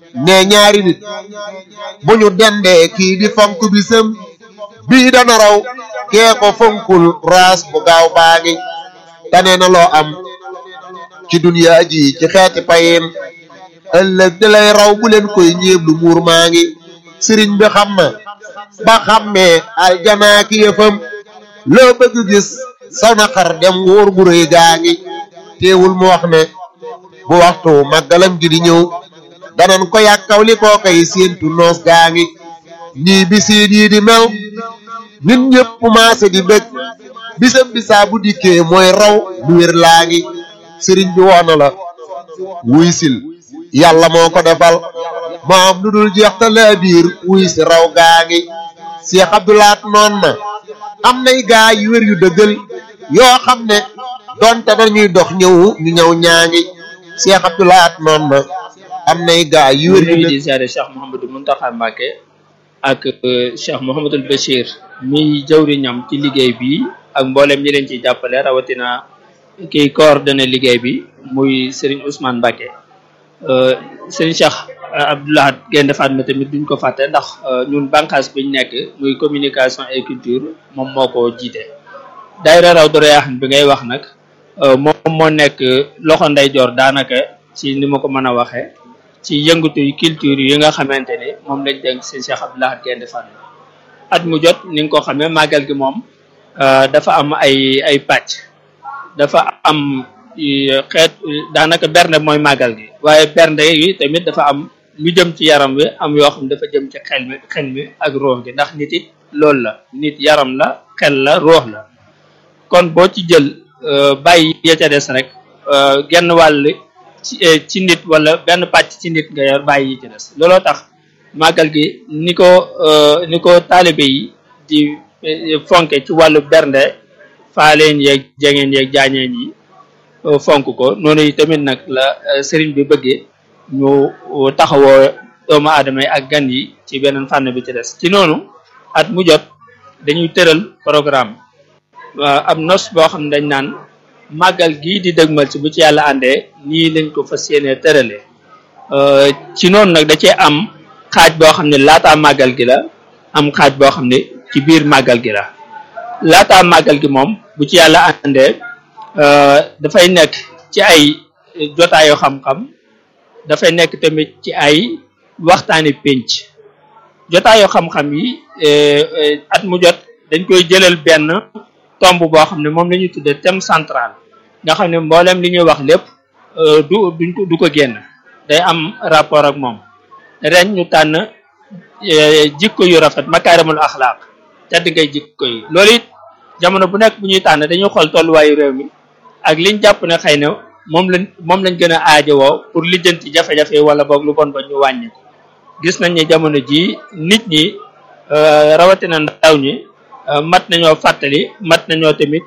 ne ñaari nit bu ñu dendee kii di fonk bisam bii dana raw kee ko fonkul raas bu gaaw baa ngi tane na loo am ci duniyaa ji ci xeeti payin ëllëg di lay raw bu leen koy ñeeblu muur maa ngi sëriñ bi xam na ba xammee aljanaa ki yëfam loo bëgg gis saw na xar dem wóor gu rëy gaa ngi teewul mu wax ne bu waxtu màggalam gi di ñëw danan ko yàkkaw li koo koy séentu noos gaa ngi nii bisiin yi di mel nit ñëpp maase di bëgg bisam bisaa bu dikkee mooy raw lu wér laa ngi sëriñ bi woona la wuy sil yàlla moo ko defal moo am lu dul jeex te laa biir wuy si raw gaa ngi Cheikh Abdoulaat noon na am nay gaa yu wér yu dëggal yoo xam ne donte dañuy dox ñëw ñu ñëw ñaa ngi Cheikh Abdoulaat noon na am nay gaa yu wér yu di dëggal ziare Cheikh Mouhamadou Mountakha Mbacké ak Cheikh Mouhamadul Bachir mi jawriñam ci liggéey bi ak mboolem ñi leen ciy jàppale rawatina kiy coordonné liggéey bi muy Serigne Ousmane Mbacké Serigne Cheikh Abdoulahat Gaynde Fatma tamit duñ ko fàtte ndax ñun bànqaas biñ nekk muy communication et culture moom moo ko jiite daayira raw doreyaaxan bi ngay wax nag moom moo nekk loxo ndeyjoor daanaka ci ni ma ko mën a waxee ci yëngatu culture yi nga xamante ni moom lañ dénk si Cheikh Abdoulahat Gaynde Fatma at mu jot ni nga ko xamee màggal gi moom dafa am ay ay pàcc dafa am xeet daanaka bernde mooy màggal gi waaye bernde yi tamit dafa am lu jëm ci yaram wi am yoo xam dafa jëm ci xel mi xel mi ak ruux gi ndax nit it loolu la nit yaram la xel la ruux la kon boo ci jël bàyyi ya ca des rek genn wàll ci ci nit wala benn pàcc ci nit nga yor bàyyi yi ci des looloo tax màggal gi ni ko ni ko taalibe yi di fonke ci wàllu bernde faaleen yeeg jengeen yeeg jaañeen yi fonk ko noonu yi tamit nag la sëriñ bi bëggee ñu taxawoo doomu aadama yi ak gan yi ci beneen fànn bi ci des ci noonu at mu jot dañuy tëral programme am nos boo xam ne dañ naan màggal gii di dëgmal ci bu ci yàlla àndee nii lañ ko fas yéenee tëralee ci noonu nag da cee am xaaj boo xam ne laataa màggal gi la am xaaj boo xam ne ci biir màggal gi la laataa màggal gi moom bu ci yàlla àndee dafay nekk ci ay jotaayu xam-xam dafay nekk tamit ci ay waxtaani pénc jotaayu xam-xam yi at mu jot dañ koy jëlal benn tomb boo xam ne moom la ñuy tuddee thème central nga xam ne mboolem li ñuy wax lépp du duñ ko du ko génn day am rapport ak moom ren ñu tànn jikko yu rafet makaarimul axlaaq tedd ngay jikko yi loolu it jamono bu nekk bu ñuy tànn dañuy xool tolluwaayu réew mi ak liñ jàpp ne xëy na moom lañ moom lañ gën a aajowoo pour lijjanti jafe-jafe wala boog lu bon ba ñu wàññi ko gis nañ ne jamono jii nit ñi rawatina ndaw ñi mat nañoo fàttali mat nañoo tamit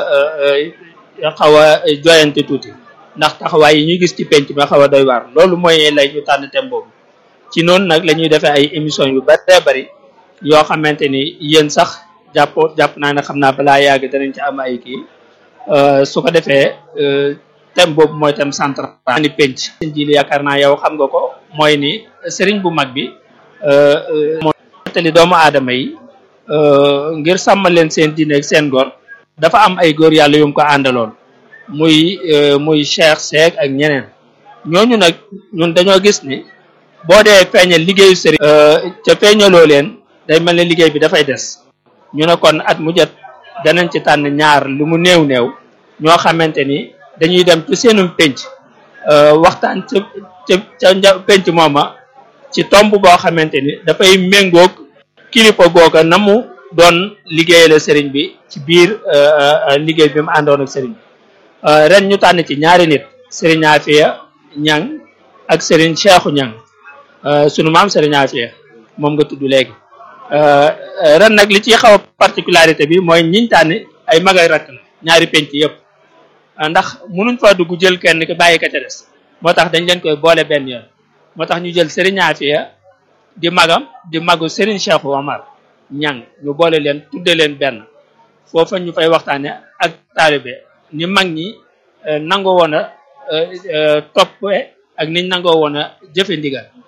xaw a joyante tuuti ndax taxawaay yi ñuy gis ci penc ba xaw a doy waar loolu mooy lay ñu tànn thème boobu ci noonu nag la ñuy defee ay émission yu bëree bëri yoo xamante ni yéen sax jàpp jàpp naa ne xam naa balaa yàgg danañ ci am ay kii su ko defee thème boobu mooy thème central ni penc seen ji li yaakaar naa yow xam nga ko mooy ni sëriñ bu mag bi moo tali doomu aadama yi ngir sàmmal leen seen diine ak seen góor dafa am ay góor yàlla yum ko àndaloon muy muy Cheikh Seck ak ñeneen ñooñu nag ñun dañoo gis ni boo dee feeñal liggéeyu sëriñ ca feeñaloo leen day mel ne liggéey bi dafay des ñu ne kon at mu jot danañ ci tànn ñaar lu mu néew néew ñoo xamante ni dañuy dem ci seenum penc waxtaan ca ca ca penc mooma ci tomb boo xamante ni dafay méngoog kilifa googa na mu doon liggéeyale sëriñ bi ci biir liggéey bi mu àndoon ak sëriñ bi ren ñu tànn ci ñaari nit sëriñ Afia Ñang ak sëriñ Cheikhu Ñang sunu maam sëriñ Afia moom nga tudd léegi ren nag li ciy xaw a particularité bi mooy ñiñ tànn ay mag ak rakk la ñaari penc yëpp ndax munuñ fa dugg jël kenn ki bàyyi ka ca des moo tax dañ leen koy boole benn yoon moo tax ñu jël Serigne Afia di magam di magu Serigne Cheikh Omar ñang ñu boole leen tudde leen benn foofa ñu fay waxtaane ak taalibe ni mag ñi nangoo woon a topp ak niñ nangoo woon a jëfe ndigal